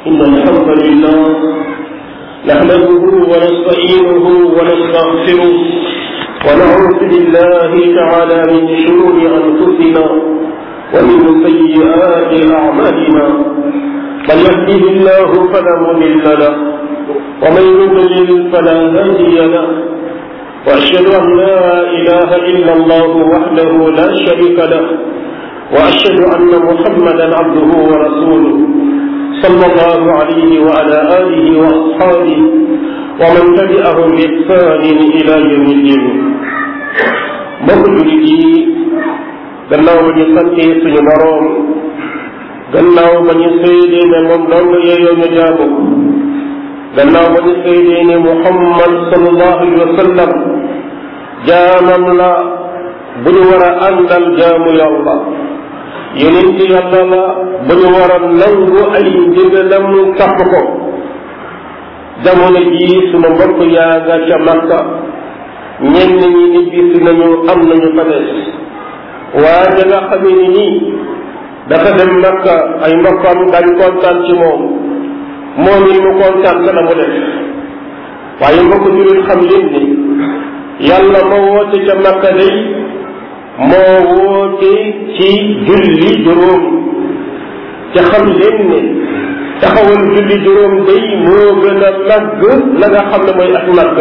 إن الحمد لله نحمده ونستعينه ونستغفره ونعوذ بالله تعالى من شرور أنفسنا ومن سيئات أعمالنا من يهده الله فلا مضل له ومن يضلل فلا هادي له وأشهد أن لا إله إلا الله وحده لا شريك له وأشهد أن محمدا عبده ورسوله صلى الله عليه وعلى آله وأصحابه ومن تبعهم بإحسان إلى يوم الدين mbokk jullit yi gannaaw ba ñu santee suñu boroom gannaaw ba ñu seedee ne moom dong yeeyoo ñu jaamu gannaaw ba ñu seedee ne Muhammad sallallahu alayhi wa sallam jaamam la bu ñu war a àndal jaamu yàlla yonent yàlla la bu ñu war a nangu ay ndigalam topp ko jamono jii suma mbokk yaa nga ca Makka ñenn ñi nit bi si nañu am nañu fa des waaye nga xamee ni nii dafa dem Makka ay mbokkam dañ kontaan ci moom moom it mu kontaan ca la mu def waaye mbokk jullit xam leen ni yàlla moo woote ca Makka day moo woote ci julli juróom ca xam leen ne taxawal julli juróom day moo gën a màgg la nga xam ne mooy ak màgg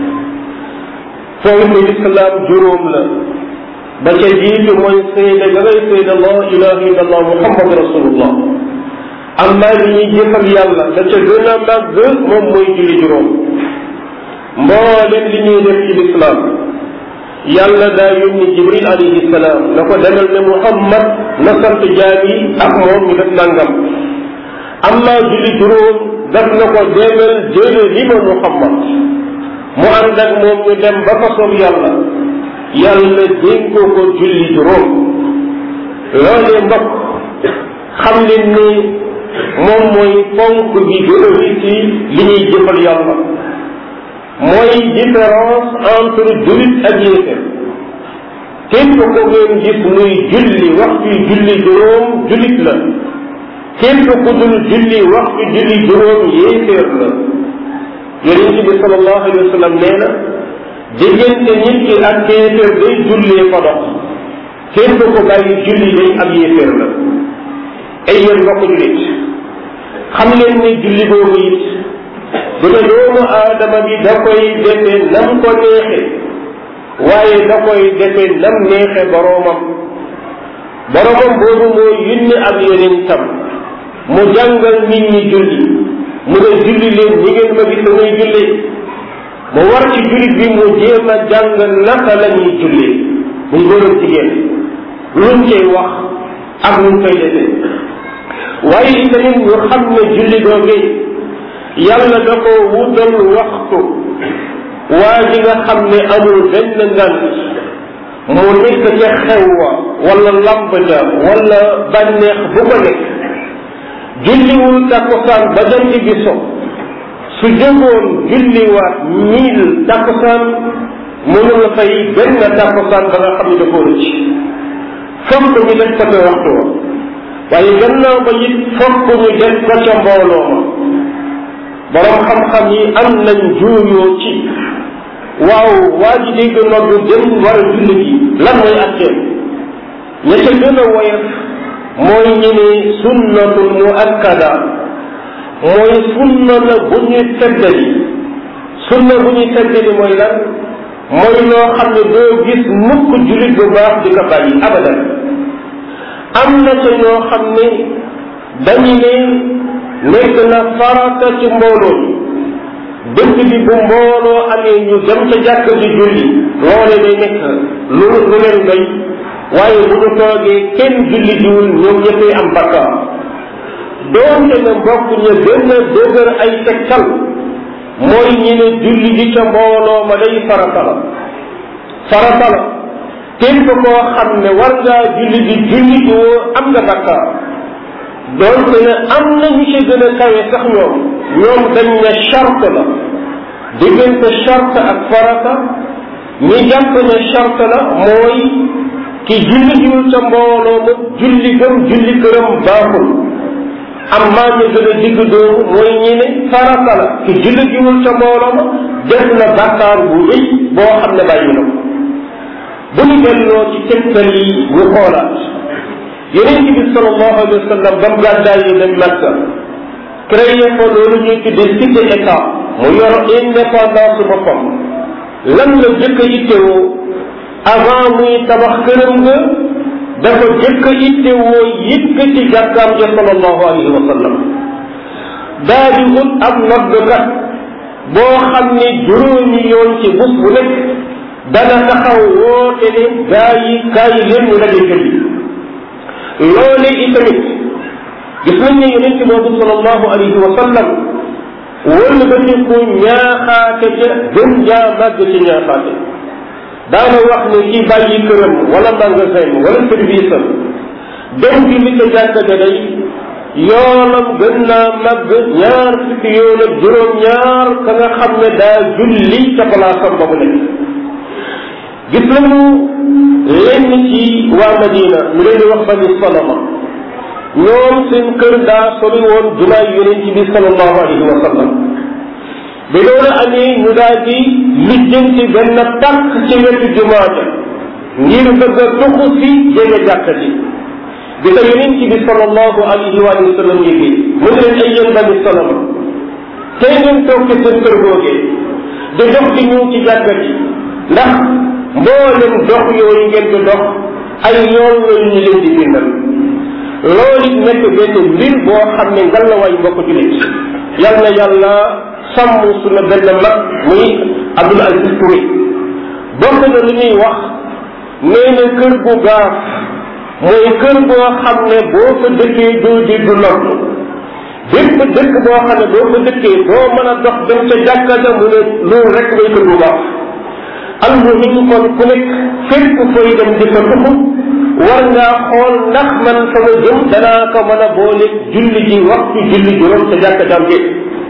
foofu lislaam juróom la ba ca jiitu mooy seede ga ngay seede la ilaha illa allah muhammad rasulullah amma li ñuy jëfal yàlla da ca gën a màgg moom mooy julli juróom mboolem li ñuy def ci lislaam yàlla daa yónni jibril alayhi salaam na ko demal ne muhammad na sant jaam yi ak moom ñu def nangam amma julli juróom daf na ko demal jële li ma muhammad mu ànd ak moom ñu dem ba fa soob yàlla yàlla dénkoo ko julli juróom loolee mbokk xam leen ni moom mooy ponk bi gën a ci li ñuy jëfal yàlla mooy différence entre jullit ak yéeféer képp ko ngeen gis muy julli waxtu julli juróom jullit la képp ku dul julli waxtu julli juróom yéeféer la yonent bi sallallahu alayhi wa sallam nee na diggante nit ki ak yéeféer day jullee fa dox képp ko bàyyi julli day ab yéeféer la ay yéen mbokk jullit xam leen ne julli boobu it bu ne doomu aadama bi da koy defe nam ko neexe waaye da koy defe nam neexe boroomam boroomam boobu moo yunni ab yonentam mu jàngal nit ñi julli mu ne julli leen ñi ngeen ma gis muy julli mu war ci jullit bi mu jéem a jàng naka la ñuy jullee muy góor ak jigéen luñ koy wax ak luñ koy defee waaye itamit ñu xam ne julli googee yàlla da ko wutal waxtu waa ji nga xam ne amul benn ngant mu nekk ca xew wa wala lamb ja wala bànneex bu ko nekk julliwul takkusaan ba jant bi so su jógoon julliwaat mille takkusaan mënul fay benn takkusaan ba nga xam ne da koo rëcc fokk ñu def ko ca waxtu wa waaye gannaaw ba it fokk ñu def ko ca mbooloo ma borom xam-xam yi am nañ juuyoo ci waaw waa ji dégg noddu dem war a julli ji lan mooy atteem ña ca gën a woyof mooy ñu ne sunnatul muakkada mooy sunna la bu ñuy teddali sunna bu ñuy teddali mooy lan mooy loo xam ne doo gis mukk jullit bu baax di ko bàyyi abadan am na ca ñoo xam ne dañu ne nekk na farata ci mbooloo dëkk bi bu mbooloo amee ñu dem ca jàkk ji julli loole day nekk lu lu leen doy waaye bu ñu toogee kenn julli jiwul ñoom ñëppay am bakkaar doonte ne mbokk ñu gën a dëgër ay tegtal mooy ñi ne julli ji ca mbooloo ma day farata la farata la képp koo xam ne war ngaa julli ji julli ji woo am nga bakkaar doonte ne am na ñu ci gën a kawe sax ñoom ñoom dañ ne charte la diggante charte ak farata ñi jàpp ne charte la mooy ki julli jiwul ca mbooloo ma julli gëm julli këram baaxul amma ñu gën a digg doomu mooy ñi ne farata la ki julli jiwul ca mbooloo ma def na bàkkaar bu rëy boo xam ne bàyyi na ko bu ñu delloo ci tegtal yi ñu xoolaat yonent bi sallallahu alayhi wa sallam ba mu gàddaayee dem Makka créé ko loolu ñuy tuddee cité état mu yor indépendance boppam lan la jëkk a ittewoo avant muy tabax këram nga dafa jëkk a ittewoo yëkkati jàkkaam ja sallallahu alayhi wa sallam daa di ut ab noddkat boo xam ne juróomi yoon ci bés bu nekk dana taxaw woote ne gaa yi gaa yi leen ñu daje julli loole itamit gis nañ ne yonente boobu sallallahu alayhi wa sallam wëll ba ñu ko ñaaxaate ca gën jaa màgg ci ñaaxaate daana wax ne ci bàyyi këram wala magasin wala service am dem bi li ca jàkka ja day yoonam gën naa màgg ñaar fukki yoon ak juróom ñaar ka nga xam ne daa julli ca palaasam ba mu nekk gis nañu lenn ci waa Madina ñu leen di wax bani Salama ñoom seen kër daa sori woon jumaay yonent bi sallallahu alayhi wa sallam bi loolu amee ñu daal di lijjanti benn tàkk ci wetu jumaa ja ngir bëgg a tuxu si jege jàkka ji bi ko yonent bi sallallahu alayhi wa sallam yéegi mu ne leen ay yéen bani Salama tey ngeen toog ci seen kër googee di dox di ñëw ci jàkka ji ndax mboolem dox yooyu ngeen di dox ay yoon yooyu ñu leen di bindal loolu it nekk benn mbir boo xam ne ngalawaay mbokk julit yal na yàlla sàmm suñu benn mag muy Abdul Aziz Touré bokk na lu ñuy wax nee na kër gu gaaf mooy kër boo xam ne boo fa dëkkee doo di du lott bépp dëkk boo xam ne boo fa dëkkee doo mën a dox dem ca jàkka ja mu ne loolu rek mooy kër gu gaaf almuhim kon ku nekk fépp fooy dem di fa tuxu war ngaa xool ndax man sama jëm danaa ko mën a boole julli ji waxtu julli juróom ca jàkka jam bi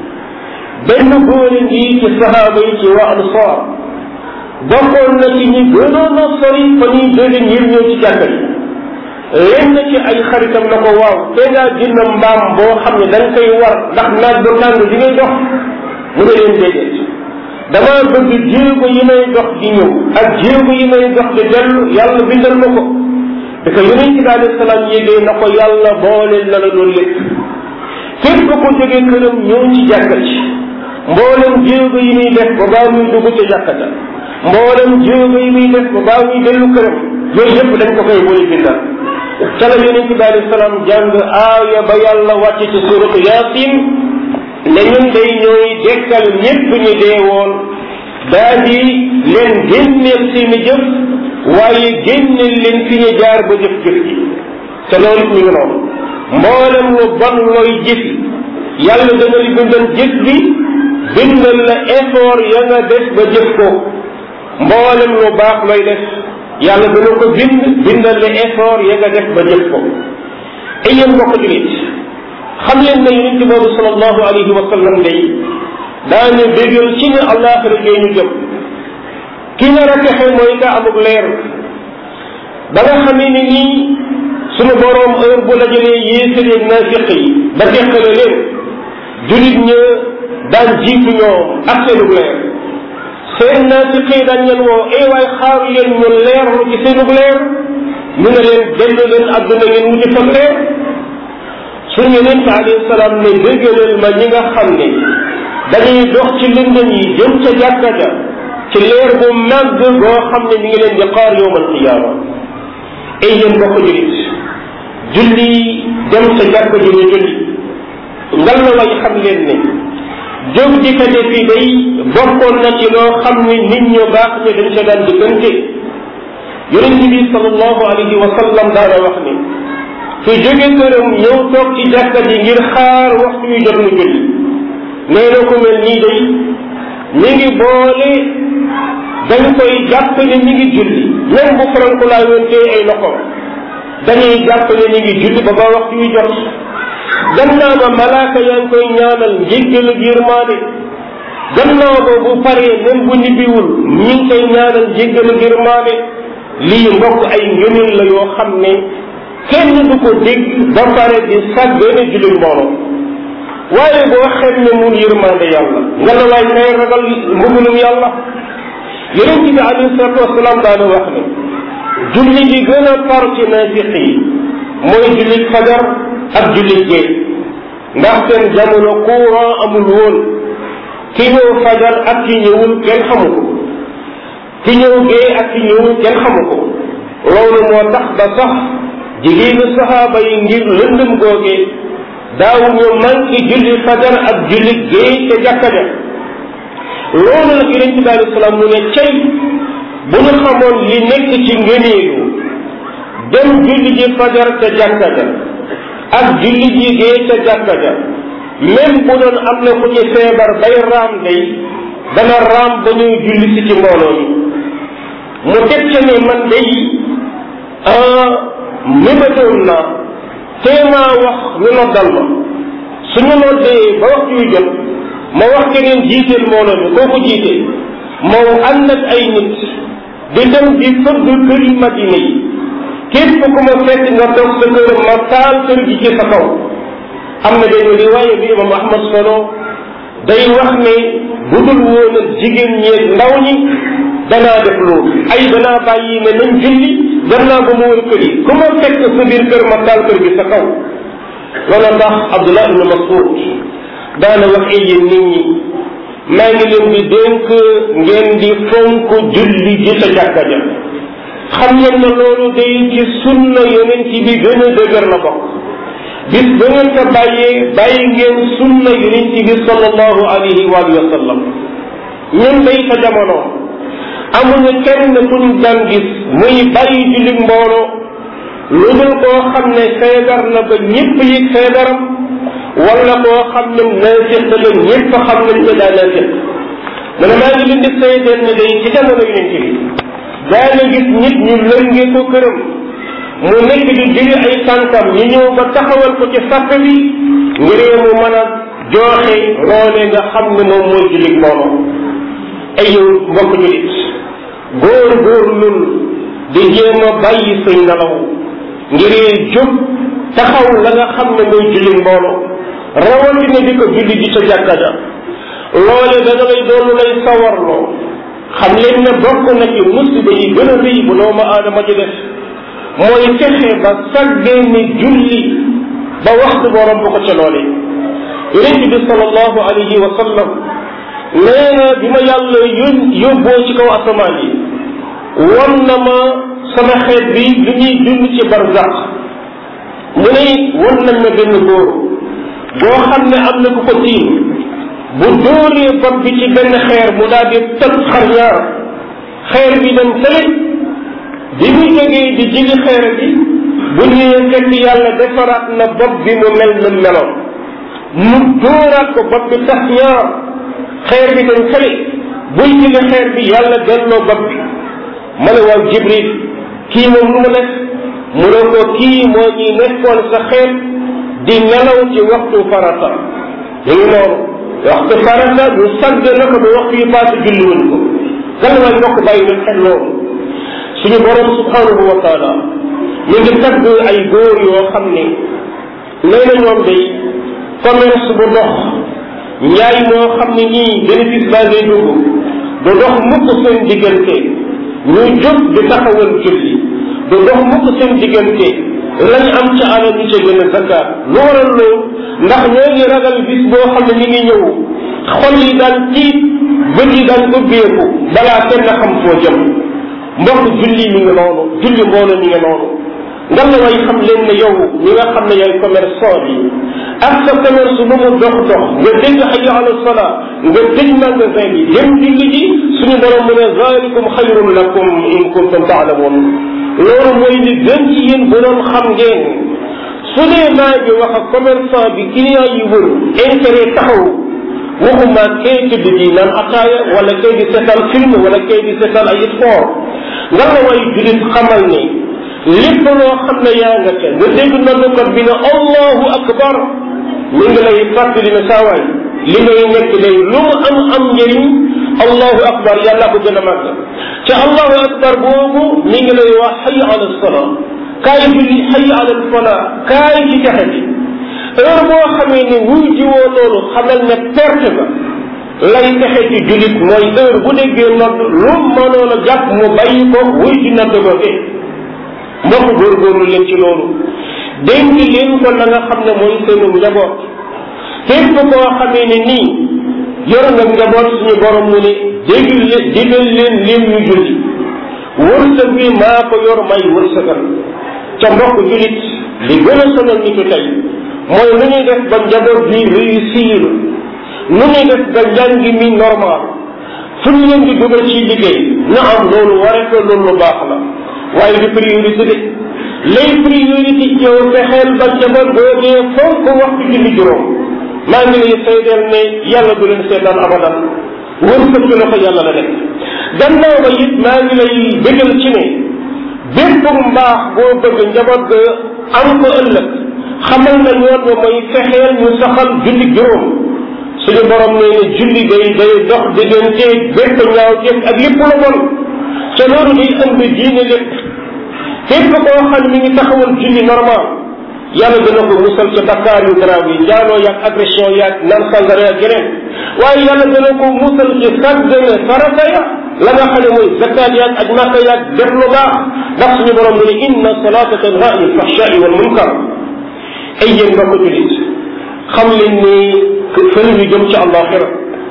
benn góore ngi ci sahaaba yi ci waa ansaar bokkoon na ci ñi gënoon a sori fa ñuy jóge ngir ñëw ci jàkka ji lenn ci ay xaritam na ko waaw te ngaa jënd mbaam boo xam ne da nga koy war ndax naaj bu tàng di ngay dox mu ne leen déedéet damaa bëgg jéego yi may dox di ñëw ak jéego yi may dox di dellu yàlla bindal ma ko da ko yonent bi alayhi salaam yégee na ko yàlla boole na la loolu lépp képp ko jógee këram ñëw ci jàkka ci mboolem jéego yi muy def ba baa muy dugg ca jàkka ja mboolem jéego yi muy def ba baa muy dellu këram yooyu yëpp dañ ko koy boole bindal ca la yonent bi alayhi salaam jàng aaya ba yàlla wàcce ci suratu yaasin ne ñun day ñooy dekkal ñépp ñu dee woon daa di leen génneel seeni jëf waaye génneel leen fi ñu jaar ba jëf jëf ji te loolu ñu ngi noonu mboolem lu bon looy jëf yàlla dana li bindal jëf bi bindal la effort ya nga def ba jëf ko mboolem lu baax looy def yàlla dana ko bind bindal la effort ya nga def ba jëf ko ay yéen mbokk julit xam leen ne yonente boobu sallallahu alayhi wa sallam day daañu bégal ci ne àllaaxira jee ñu jëm ki nar a texe mooy ka amul leer ba nga xamee ni nii sunu boroom heure bu dajalee yéefar ak naafiq yi ba teqale leen julit ña daan jiitu ñoom ak seenug leer seen naafiq yi daan leen woo ay waay xaar leen ñu leerlu ci seenug leer ñu ne leen dellu leen àdduna ngeen wuti fa leer suñu yonent alayhi salaam ne déggaleel ma ñi nga xam ne dañuy dox ci lëndëm yi jëm ca jàkka ja ci leer bu màgg boo xam ne mi ngi leen di xaar yowmal qiyaama ay yéen bokk julit julli dem ca jàkka ji ñu julli ngal la way xam leen ne jóg di ko defi day bokkoon na ci loo xam ne nit ñu baax ñu dañ ca daan diggante yonent bi sallallahu alayhi wa sallam daana wax ne su jóge këram ñëw toog ci jàkka ji ngir xaar waxtu yu jot mu julli nee na ko mel nii day mi ngi boole dañ koy jàpp ne mi ngi julli même bu farankulaa yoon tey ay loxoom dañuy jàpp ne mi ngi julli ba ba waxtu yu jot gannaaw ba malaaka yaa ngi koy ñaanal njéggalu yërmaande gannaaw ba bu paree même bu nibbiwul ñi ngi koy ñaanal njéggalu yërmaande lii mbokk ay ngëneel la yoo xam ne kenn du ko dégg ba pare di sag benn julli mbooloo waaye boo xem ne mun yërmande yàlla nga la waay kay ragal mbugalum yàlla yonent bi alayhi salatu wasalaam daana wax ne julli gi gën a tar ci naafiq yi mooy julli fajar ak julli gee ndax seen jamono courant amul woon ki ñëw fajar ak ki ñëwul kenn xamu ko ki ñëw gee ak ki ñëwul kenn xamu ko loolu moo tax ba sax jigéenu saxaaba yi ngir lëndëm googee daaw ñu manqué julli fajar ak julli gee ca jàkka ja loolu nag yonente bi alei salaam mu ne cay bu ñu xamoon li nekk ci ngëneelu dem julli ji fajar ca jàkka ja ak julli ji gee ca jàkka ja même bu doon am na ku ci feebar bay raam day dana raam ba ñuy julli si ci mbooloo mi mu teg ca ne man day mébatoon naa téemaa wax ñu noddal ma suñu noddee ba waxtu yu jot ma wax keneen jiiteel mbooloo mi kooku jiite moo ànd ak ay nit di dem di fëgg këri madina yi képp ku ma fekk nga toog sa kër ma taal kër gi ci sa kaw am na benn riwaaya bi imam ahmad solo day wax ne bu dul woon ak jigéen ñeeg ndaw ñi danaa def loolu ay danaa bàyyi ne nañ julli gannaaw ba mu wër kër yi ku ma fekk sa biir kër ma taal kër gi sa kaw loolu tax abdullah ibn mas'ud daana wax ay yéen nit ñi maa ngi leen di dénk ngeen di fonk julli ji sa jàkka ja xam ngeen ne loolu day ci sunna yonent bi gën a dëgër la bokk bis ba ngeen ko bàyyee bàyyi ngeen sunna yonent bi sallallahu alayhi wa sallam ñun day sa jamono amuñu kenn ku ñu daan gis muy bàyyi julli mbooloo lu dul koo xam ne feebar na ba ñëpp yi feebaram wala koo xam ne naafiq la ñëpp xam nañ ko daa naafiq mu ne maa ngi leen di seedeel ne day ci jamono yonent bi daana gis nit ñu lënge ko këram mu nekk di jëli ay tànkam ñu ñëw ba taxawal ko ci sàpp bi ngir mu mën a jooxe loole nga xam ne moom mooy jullit mbooloo ay yow mbokk julit góor góor lul di jéem a bàyyi say nelaw ngir jóg taxaw la nga xam ne mooy jullit mbooloo rawatina di ko julli ji ca jàkka ja loole dana lay doon lay sawarloo xam leen ne bokk na ci musiba yi gën a rëy bu doomu aadama ji def mooy fexe ba sàggee ni julli ba waxtu borom bu ko ca loole yonent bi sallallahu alayhi wa sallam nee na bi ma yàlla yón yóbboo ci kaw asamaan yi won na ma sama xeet bi lu ñuy dund ci barzaq mu ne won nañ ma benn góor boo xam ne am na ku ko tiim bu dóoree bopp bi ci benn xeer mu daal di tëb xar ñaar xeer bi dem fële bi mu jógee di jigi xeer bi bu ñëwee fekk yàlla defaraat na bopp bi mu mel na meloon mu dóoraat ko bopp bi tax ñaar xeer bi dem fële buy jigi xeer bi yàlla delloo bopp bi ma ne waaw jibril kii moom lu mu def mu ne ko kii moo ñuy nekkoon sa xeet di nelaw ci waxtu farata ñu ngi noonu waxtu farata ñu sàgg na ko ba waxtu yi passé julli wuñ ko kan waay mbokk bàyyi na xel loolu suñu borom subhanahu wa taala ñu ngi tagg ay góor yoo xam ne nee na ñoom day commerce bu dox njaay moo xam ne ñii bénéfice baa ngay dugg du dox mukk seen diggante ñu jóg di taxawal julli du dox mukk seen diggante lañ am ca alal ñu ca gën a zakkaat lu waral loolu ndax ñoo ngi ragal bis boo xam ne ñu ngi ñëw xol yi daan tiit bët yi daan ubbeeku balaa kenn xam foo jëm mbokk julli mi ngi noonu julli mbooloo mi ngi noonu nga la way xam leen ne yow ñi nga xam ne yaay commerçant bi ak sa commerce bu mu dox dox nga dégg hayya ala salaa nga tëj magasin bi dem julli ji suñu borom mu ne zalikum xayrun lakum in kuntum taalamun loolu mooy li gën ci yéen bu doon xam ngeen su dee maa ngi wax ak commerçant bi client yi wër intérêt taxaw waxuma kay tëdd di naan ataaya wala kay di seetaan film wala kay di seetaan ay sport nga la way julit xamal ne lépp loo xam ne yaa nga ca nga dégg noddukat bi ne allahu akbar mi ngi lay fàttali ne saawaay li ngay nekk day lu mu am am njëriñ allahu akbar yàlla ko gën a màgg ca allahu akbar boobu mi ngi lay wax hayya ala salaa kaay julli xayi alal fala kaay ci texe bi heure boo xamee ne wuy jiwoo loolu xamal ne perte nga lay texe ci jullit mooy heure bu déggee nodd lu mënoon a jàpp mu bàyyi ko wuy ji nodd googe mbokk góorgóorlu leen ci loolu dénk leen ko la nga xam ne mooy seenu njaboot képp koo xamee ne nii yor nga njaboot suñu borom mu ne dégg leen digal leen leen ñu julli wërsëg bi maa ko yor may wërsëgal ca mbokk jullit li gën a sonal nitu tey mooy nu ñuy def ba njaboot bi réussir nu ñuy def ba njàng mi normal fu ñu leen di dugal ci liggéey na am loolu ware ko loolu lu baax la waaye du priorité de lay priorité yow fexeel ba njaboot boogee fonk waxtu julli juróom maa ngi lay seedeel ne yàlla du leen seetaan abadan wërsëg ci loxo yàlla la nekk gannaaw ba it maa ngi lay bëggal ci ne bépp mbaax boo bëgg njaboot ga am ko ëllëg xamal na yoon wa mooy fexeel ñu saxal julli juróom suñu borom nee ne julli day day dox diggante bépp ñaaw jëf ak lépp lu bon te loolu day ëmb diine lépp képp koo xam mi ngi taxawal julli normal yàlla dana ko musal ca bakkaar yu garaaw yi njaaloo yaag agression yaag naan sangara yaag yeneen waaye yàlla dana ko musal ci sàggane farata ya la nga xam ne mooy zakkaat yaag ak màkka yaag def lu baax ndax suñu borom mu ne inna salata tanha anil fahshai wal munkar ay yéen mbokk julit xam leen ni fële ñu jëm ci àllaaxira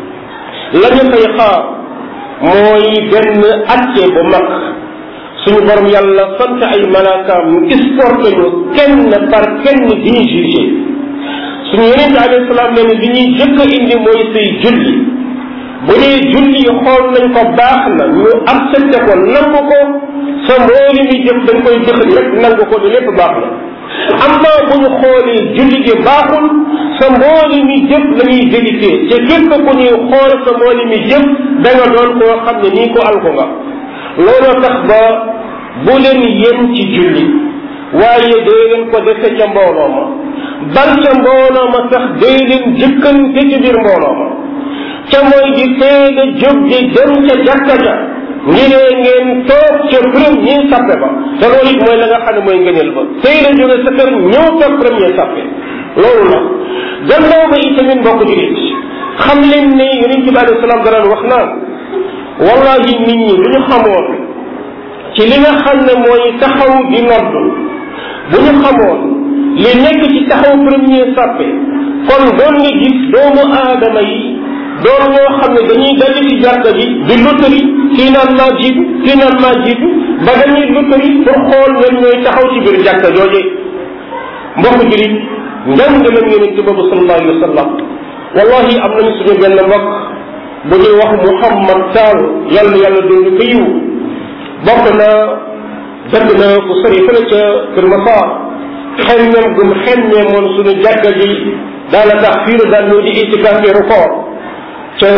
la ñu fay xaar mooy benn acce bu mag suñu borom yàlla sant ay malaakaam ñu escorté ñu kenn par kenn di ñu jugé suñu yeneen bi alayhi salaam nee li ñuy jëkk a indi mooy say julli bu dee julli yi xool nañ ko baax na ñu accepté ko nangu ko sa mbooli mi jëf dañ koy jëxëñ rek nangu ko ne lépp baax na amma bu ñu xoolee julli gi baaxul sa mbooli mi jëf la ñuy vérifié te képp ku ñuy xool sa mbooli mi jëf da nga doon koo xam ne nii ko alko nga looloo tax ba bu leen yem ci julli waaye dee leen ko defe ca mbooloo ma bal ca mbooloo ma sax dee leen jëkkante ci biir mbooloo ma ca mooy di teel a jóg di dem ca jàkka ja ngi ne ngeen toog ca premier sappe ba te loolu it mooy la nga xam ne mooy ngëneel ba teel a jóge sa kër ñëw toog premier sappe loolu la gannaaw ba itamit mbokk julit xam leen ne yonent bi alayhi salaam daan wax naan wallahi nit ñi bu ñu xamoon ci li nga xam ne mooy taxaw di nodd bu ñu xamoon li nekk ci taxaw premier sàppe kon doon nga gis doomu aadama yi doon ñoo xam ne dañuy daldi ci jàkka ji di lottari kii naan maa jiitu kii naan maa jiitu ba dañuy lottari pour xool ñoom ñooy taxaw ci biir jàkka jooje mbokk julit njàngalam yonente boobu sallallahu alayhi wa sallam wallahi am nañu suñu benn mbokk bu ñuy wax Muhammad Sall yàlla yàlla doon ko yiw bokk na dëkk na ku sori fële ca Kër Massar xemmeem gum xemmee moon suñu jàkka ji daana tax fii la daan ñëw di itikaaf weeru koor ca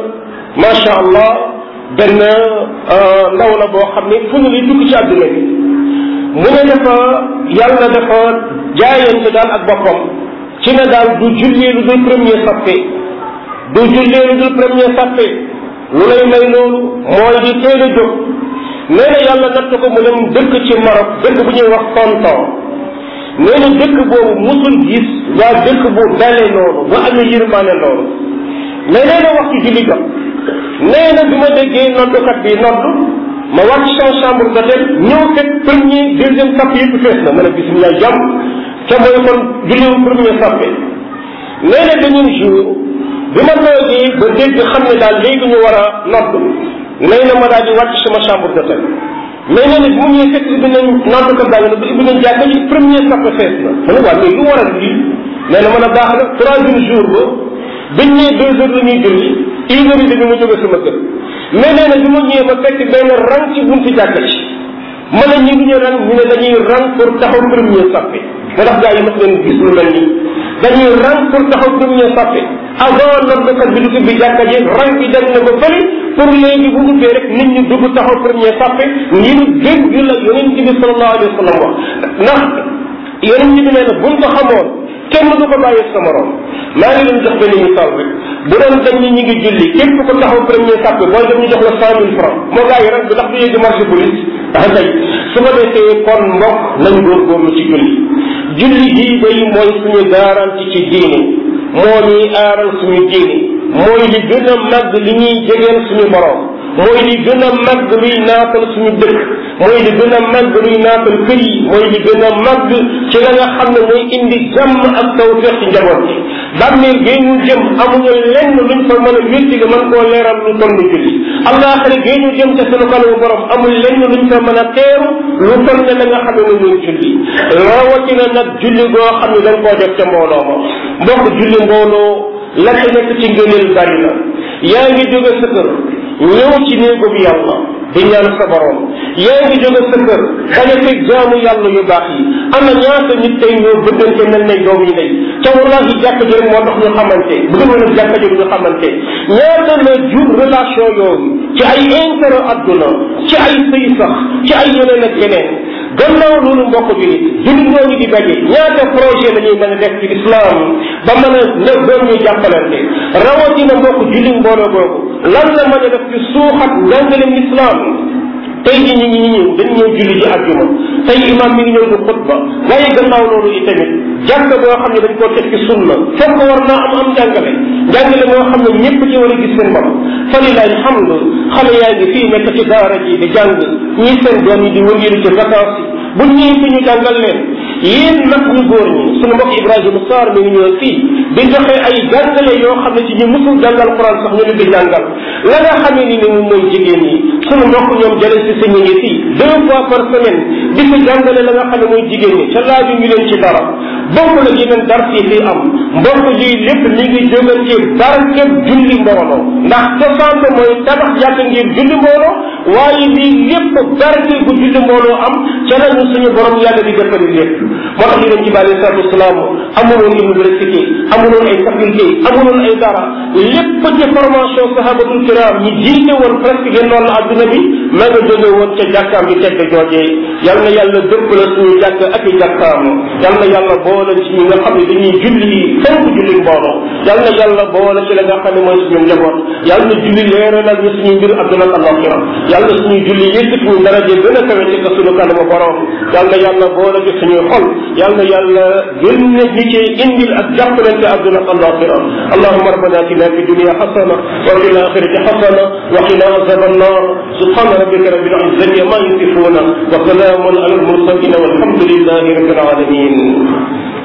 macha allah benn ndaw la boo xam ne fu ñu lay dugg ci àdduna bi mu ne dafa yàlla dafa jaayante daal ak boppam ci ne daal du jullee lu dul premier sappe du jullee lu dul premier sappe lu lay may loolu mooy di teel a jóg nee na yàlla natt ko mu dem dëkk ci Maroc dëkk bu ñuy wax tonton nee na dëkk boobu musul gis waa dëkk bu dale noonu ba amee yërmaane loolu mais nee na waxtu julli jot nee na bi ma déggee noddukat bi nodd ma wàcc sama chambre d'hôtel ñëw fekk premier deuxième sapp yëpp fees na ma ne bisimilah jàmm ca mooy kon julliwu premier sappe nee na beneen jour bi ma toogee ba dégg xam ne daal léegi ñu war a nodd nee na ma daal di wàcc sama chambre d'hôtel mais nee na bi mu ñëwee fekk ibbi nañ noddkat baa ngi ne ba ibbi nañ jàkka ji premier sappe fees na ma ne waa mais lu waral lii nee na mën a baax na troisième jour ba biñ ñëwee deux heures la ñuy julli une heure et demie ma jóge sama kër mais nee na bi ma ñëwee ma fekk benn rang ci bunti jàkka ci ma ne ñi duñu rang ñu ne dañuy rang pour taxaw premier sappe ma ndax gaa yi mas leen gis lu mel nii dañuy rang pour taxaw premier sappe avant noddkat bi du ubbi jàkka ji rang bi dem na ba fële pour léegi bu ubbee rek nit ñi dugg taxaw premier sappe ngir dégg la yonent bi sallallahu alayhi wa sallam wax ndax yonent bi nee na buñ ko xamoon kenn du ko bàyyi sa morom maa ngi leen jox benn misaal rek bu doon dañ ni ñu ngi julli képp ko taxaw premier sàppe booy dem ñu jox la cent mille francs moo gaa yi rek bi ndax du yegg marché police ah kay su ko defee kon mbokk nañ góorgóorlu ci julli julli gii day mooy suñu garanti ci diine moo ñuy aaral suñu diine mooy li gën a màgg li ñuy jegeel suñu borom mooy li gën a màgg luy naatal suñu dëkk mooy li gën a màgg luy naatal kër yi mooy li gën a màgg ci la nga xam ne mooy indi jàmm ak tawfeex ci njaboot bi bàmmeel gée ñu jëm amuñu lenn luñ fa mën a wétti nga mën koo leeral lu toll julli allaaxira gée ñu jëm ca sunu kanamu borom amul lenn luñ fa mën a teeru lu toll ne la nga xam ne moom mooy julli rawatina nag julli goo xam ne dañ koo def ca mbooloo ma mbokk julli mbooloo la ca nekk ci ngëneel bari na yaa ngi jóge sa kër ñëw ci néegu bi yàlla di ñaan sa borom yaa ngi jóge sa kër daña fekk jaamu yàlla yu baax yi am na ñaata nit tey ñoo bëggante mel ne doom yi day ca wallahi jàkka ji rek moo tax ñu xamante bu dul woon jàkka ji ñu xamante ñaata la jur relation yooyu ci ay intérêt adduna ci ay sëy sax ci ay yeneen ak yeneen gannaaw loolu mbokk bi jullit ñooñu di daje ñaata projet la ñuy mën a def ci islam ba mën a ne doon ñu jàppalante rawatina mbokk jullit mbooloo boobu lan la mën a def ci suuxat njàngaleem islam tey ji ñi ñi ñëw dañu ñëw julli ji àjjuma tey imam mi ngi ñëw di xutba waaye gannaaw loolu itamit jàkk boo xam ne dañ koo teg ci sunna fokk war naa am am njàngale njàngale moo xam ne ñëpp ci war a gis seen bopp fa lilahi alhamdu xale yaa ngi fii nekk ci daara ji di jàng ñii seen doom yi di wëngiru ci vacances yi bu ñëwee fi ñu jàngal leen yéen nag ñu góor ñi suñu mbokk Ibrahima Sarr mi ngi ñëw fii di joxe ay jàngale yoo xam ne ci ñu musul jàngal Quran sax ñu leen di jàngal la nga xamee ni ni moom mooy jigéen ñi suñu mbokk ñoom jële si si ñu ngi fii deux fois par semaine di fi jàngale la nga xam ne mooy jigéen ñi ca laaju ñu leen ci dara bokk la yeneen dar yi fii am mbokk lii lépp mi ngi jóge ci barkeb julli mbooloo ndax cosaan mooy tabax jàkk ngir julli mbooloo waaye lii lépp barke bu julli mbooloo am ca lañu suñu borom yàlla di defali lépp moo tax yonent bi alayhi salaatu wasalaam amuloon université amuloon ay faculté amuloon ay dara lépp ci formation sahabatul kiram ñi jiite woon presque genn wàllu adduna bi ma nga jóge woon ca jàkkaam bi tedd joojee yal na yàlla dëpp la suñu jàkk ak i jàkkaam yal na yàlla boole ci ñi nga xam ne dañuy julli fonk julli mbooloo yal na yàlla boole ci la nga xam ne mooy suñu njaboot yal na julli leeralal ñu suñu mbir adduna ak alaxira yal na suñu julli yëkkati ñu daraje gën a kawe ci ka suñu kanamu borom yal na yàlla boole ci suñuy xol yal na yàlla gën na ñi ci indil ak jàppalante adduna ak alaxira allahuma rabbana atina fi dunia xasana wa fi alaxirati xasana wa qina azab annar subhana rabbika rabbil izzati ma yasifuna wa salamun ala almursalin walhamdulillahi rabbil alamin